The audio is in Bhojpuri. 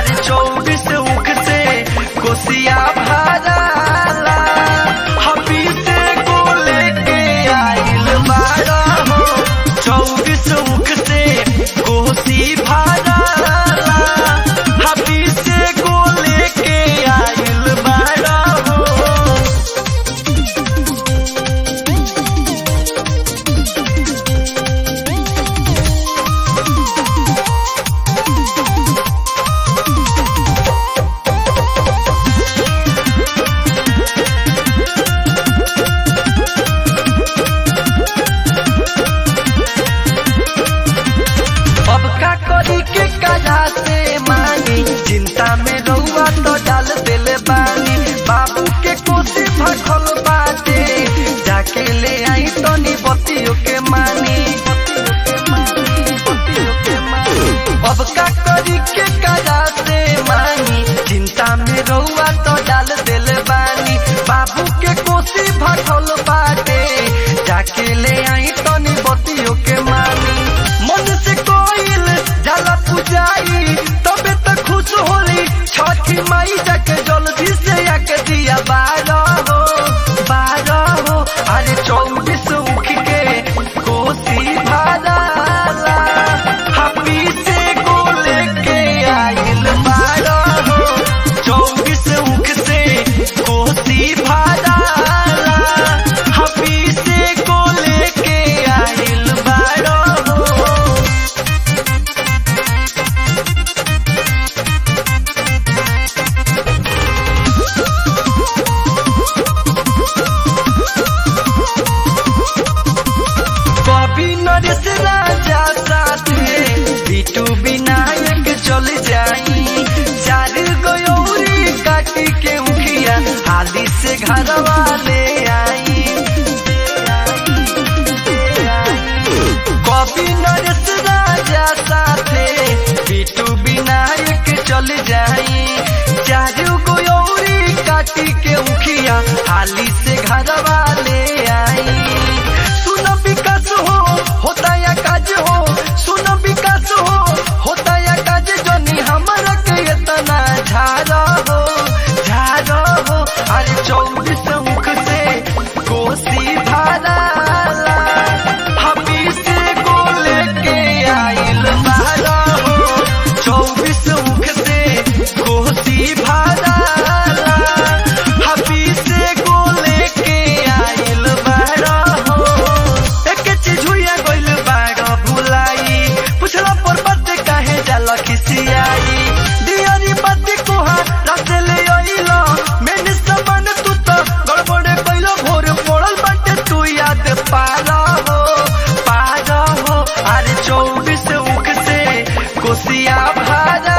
अरे चौबीस उख से कोसिया भराला हबी से को लेके आइल बाड़ा हो चौबीस उख से कोसी भराला हबी से को लेके आइल बाड़ा हो अब का करी के कजा से मानी चिंता में रहुआ तो डाल दिले बानी बाबू के कोसी भखल बाटे जाके ले आई तनी बतियो के मानी अब का करी के कजा से मानी चिंता में रहुआ तो डाल दिले बानी बाबू के कोसी भखल बाटे जाके ले आई तनी बतियो के मानी मन से कोइल जाला पुजाई तबे त खुश होली छठी माई जाके जल्दी से आके दिया बारह हो बारह हो अरे चौबीस उख के कोसी भराला हपी से को लेके आइल बारह हो चौबीस उख से कोसी भराला हपी से को लेके आइल बारह हो कभी नरेश राजा साथे बिटू विनायक चल जाई चार गयोरी काटी के उखिया हाली से घर वाले आई कभी नरेश राजा साथे बिटू विनायक चल जाई चार गयोरी काटी के उखिया हाली से घर वाले आई सुन विकास हो होता या काज हो सुन विकास हो होता या काज जनी हमरा के इतना झारा हो झारा हो अरे चौबीस मुख से कोसी भराला हबी से को लेके आइल बारा हो चौबीस मुख से कोसी भराला हबी से को लेके आइल बारा हो एक चीज हुआ गइल बाड़ा भुलाई पुछला पर बात काहे जाला खिसियाई दियारी बात कोहा रात ले आइला मैंने सामान तू तो गड़बड़े कइलो भोर पड़ल बाटे तू याद पारा हो पारा हो अरे चौबीस उख से कोसिया भारा